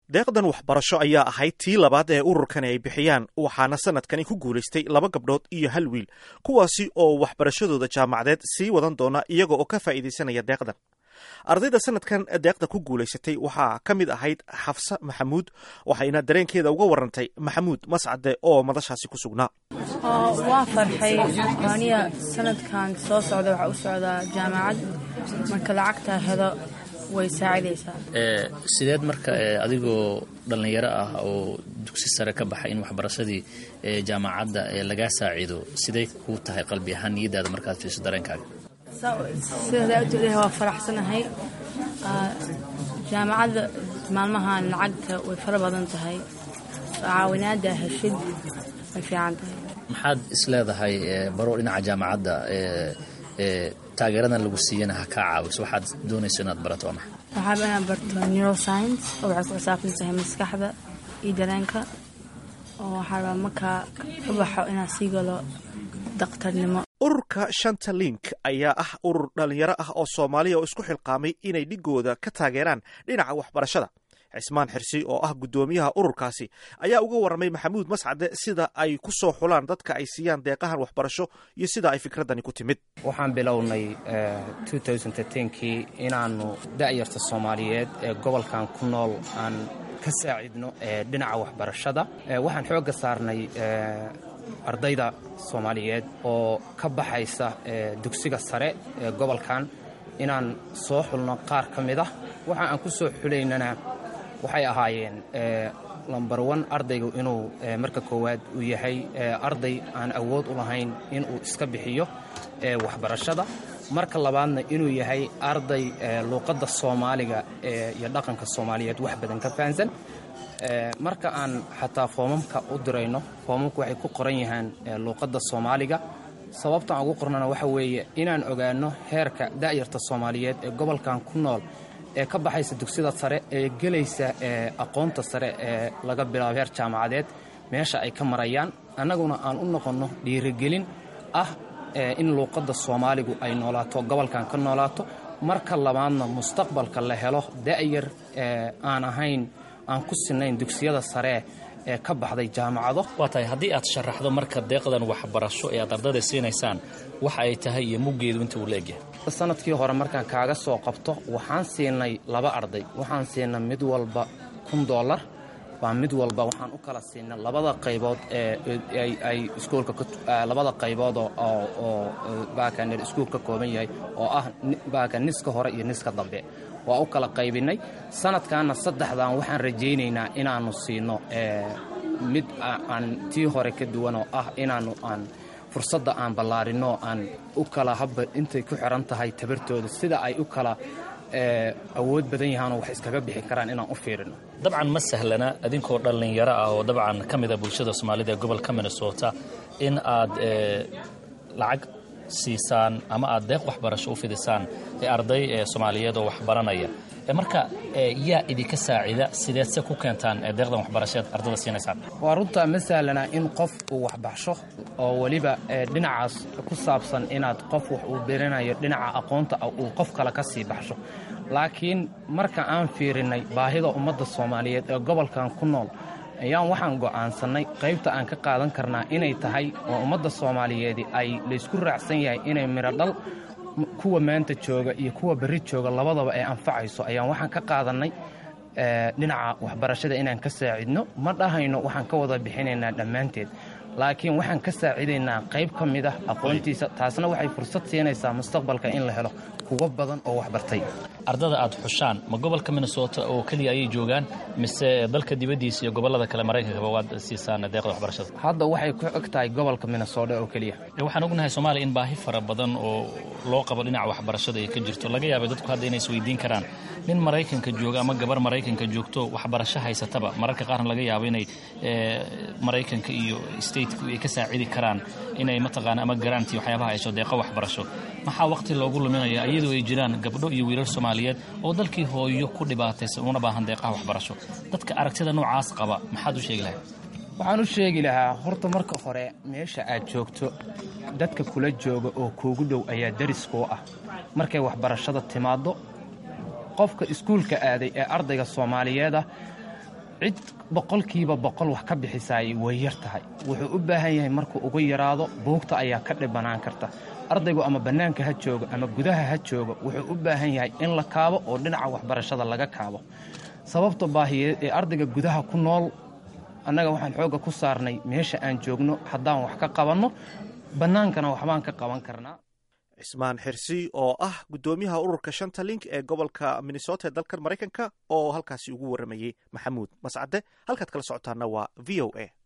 deeqdan waxbarasho ayaa ahayd tii labaad ee ururkani ay bixiyaan waxaana sanadkani ku guulaystay laba gabdhood iyo hal wiil kuwaasi oo waxbarashadooda jaamacadeed sii wadan doona iyaga oo ka faa'iidaysanaya deeqdan ardayda sanadkan deeqda ku guulaysatay waxaa ka mid ahayd xafse maxamuud waxayna dareenkeeda uga warantay maxamuud mascade oo madashaasi ku sugnaa waa farxay aniya sanadkan soo socda waxaa u socdaa jaamacad marka lacagtaa helo way saacidaysaa sideed marka adigoo dhallinyaro ah oo dugsi sare ka baxay in waxbarashadii jaamacadda lagaa saaciido siday kuu tahay qalbi ahaan niyadaada markaad fiiso dareenkaaga sidaa waa faraxsanahay jaamacadda maalmahan lacagta way fara badan tahay caawinaada heshid way fiican tahay maxaad isleedahay baro dhinaca jaamacadda taageeradan lagu siiyana ha kaa caawiso waxaad doonayso inaad barato waa maxay waxaaba inaan barto neuroscience oo waxay ku xisaabsan tahay maskaxda iyo dareenka oo waxaa rabaa markaa ka baxo inaan sii galo daktarnimo ururka shanta link ayaa ah urur dhallinyaro ah oo soomaaliya oo isku xilqaamay inay dhigooda ka taageeraan dhinaca waxbarashada cismaan xirsi oo ah guddoomiyaha ururkaasi ayaa uga warramay maxamuud mascade sida ay ku soo xulaan dadka ay siiyaan deeqahan waxbarasho iyo sida ay fikraddani ku timid waxaan bilownay kii inaannu da'yarta soomaaliyeed ee gobolkan ku nool aan ka saacidno dhinaca waxbarashada waxaan xoogga saarnay ardayda soomaaliyeed oo ka baxaysa dugsiga sare ee gobolkan inaan soo xulno qaar ka mid ah waxa aan ku soo xulaynana waxay ahaayeen lomber on ardaygu inuu marka koowaad uu yahay arday aan awood u lahayn inuu iska bixiyo waxbarashada marka labaadna inuu yahay arday luuqadda soomaaliga iyo dhaqanka soomaaliyeed wax badan ka fahansan marka aan xataa foomamka u dirayno foomamku waxay ku qoran yahaan luuqadda soomaaliga sababta aan ugu qornana waxa weeye inaan ogaanno heerka da'yarta soomaaliyeed ee gobolkan ku nool ee ka baxaysa dugsida sare ee gelaysa aqoonta sare ee laga bilaabo heer jaamacadeed meesha ay ka marayaan annaguna aan u noqonno dhiirigelin ah in luuqadda soomaaligu ay noolaato gobolkan ka noolaato marka labaadna mustaqbalka la helo da'yar aan ahayn aan ku sinayn dugsiyada saree ee ka baxday jaamacado waa tahay haddii aad sharaxdo marka deeqdan waxbarasho ee aad ardayda siinaysaan waxa ay tahay iyo muggeedu inta uu leegyahay sanadkii hore markaan kaaga soo qabto waxaan siinay laba arday waxaan siinay mid walba kun dollar baa mid walba waxaan u kala siinay labada qaybood ee ay iskuulka labada qaybood oo baakan iskuul ka kooban yahay oo ah baakan niska hore iyo niska dambe waa u kala qaybinay sanadkaana saddexdan waxaan rajaynaynaa inaannu siino mid aan tii hore ka duwan oo ah inaannu aan fursadda aan ballaarinno aan u kala habba intay ku xiran tahay tabartooda sida ay u kala awood badan yahaanoo wax iskaga bixi karaan inaan u fiirino dabcan ma sahlana idinkoo dhallinyaro ah oo dabcan ka mida bulshada soomaalida ee gobolka minnesota in aad lacag siisaan ama aad deeq waxbarasho u fidisaan ee arday ee soomaaliyeed oo waxbaranaya marka yaa idinka saacida sideed se ku keentaan deeqdan waxbarasheed ardada siinaysaan waa runtaa ma sahlana in qof uu waxbaxsho oo weliba dhinacaas ku saabsan inaad qof wax uu berinayo dhinaca aqoonta uu qof kale ka sii baxsho laakiin marka aan fiirinnay baahida ummadda soomaaliyeed ee gobolkan ku nool ayaan waxaan go'aansannay qaybta aan ka qaadan karnaa inay tahay oo ummadda soomaaliyeedi ay laysku raacsan yahay inay midhodhal kuwa maanta jooga iyo kuwa berri jooga labadaba ay anfacayso ayaan waxaan ka qaadannay dhinaca waxbarashada inaan ka saacidno ma dhahayno waxaan ka wada bixinaynaa dhammaanteed laakiin waxaan ka saacidaynaa qayb ka mid ah aqoontiisa taasna waxay fursad siinaysaa mustaqbalka in la helo kuwo badan oo waxbartay ardada aad xushaan ma gobolka minnesota oo keliya ayay joogaan mise dalka dibaddiisa iyo gobollada kale maraykankaba waad siisaan deeqda waxbarashada hadda waxay ku eg tahay gobolka minnesota oo keliya waxaan ognahay soomaaliya in baahi fara badan oo loo qabo dhinaca waxbarashada ay ka jirto laga yaabay dadku hadda inay isweydiin karaan nin maraykanka jooga ama gabar maraykanka joogto waxbarasho haysataba mararka qaarna laga yaabo inay maraykanka iyo stateka ay ka saacidi karaan inay mataqaana ama garanti waxyaabaha hayso deeqo waxbarasho maxaa waqti loogu luminaya iyadoo ay jiraan gabdho iyo wiilal soomaaliyeed oo dalkii hooyo ku dhibaataysan una baahan deeqaha waxbarasho dadka aragtida noocaas qaba maxaad u sheegi lahayd waxaan u sheegi lahaa horta marka hore meesha aad joogto dadka kula jooga oo kuugu dhow ayaa dariskuu ah markay waxbarashada timaaddo qofka iskuulka aaday ee ardayga soomaaliyeed ah cid boqolkiiba boqol wax ka bixisaay way yar tahay wuxuu u baahan yahay markuu ugu yaraado buugta ayaa ka dhibanaan karta ardaygu ama bannaanka ha joogo ama gudaha ha joogo wuxuu u baahan yahay in la kaabo oo dhinaca waxbarashada laga kaabo sababta baahiyeed ee ardayga gudaha ku nool annaga waxaan xoogga ku saarnay meesha aan joogno haddaan wax ka qabanno bannaankana waxbaan ka qaban karnaa cismaan xirsi oo ah guddoomiyaha ururka shanta link ee gobolka minnesota ee dalkan maraykanka oo halkaasi ugu warramayey maxamuud mascade halkaad kala socotaana waa v o a